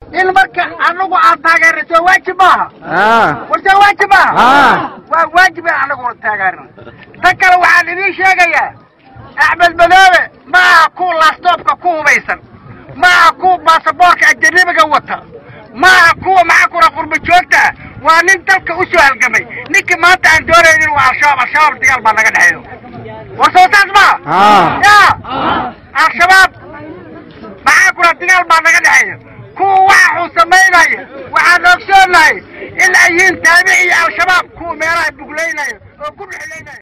in marka anagu aan taageerna soo waajib maaha ah war soo waajib maaha ah waa waajib in anaguna taageerna ta kale waxaan idiin sheegayaa axmed madoobe ma aha kuwa laastoobka ku hubaysan ma aha kuwa baasaboorka ajanabiga wata ma aha kuwa maxaa kura qurba joogta ah waa nin dalka u soo halgamay ninkii maanta aan doonaynin waa al-shabaab al-shabaab dagaal baa naga dhexeeyo war soo saas maaha ah ya al-shabaab maxaa kura dagaal baa naga dhexeeya kuwa waxa uu samaynaya waxaan ogsoonahay in ay yihiin taabici iyo al-shabaab kuwa meelaha buglaynaya oo ku dhexlaynaya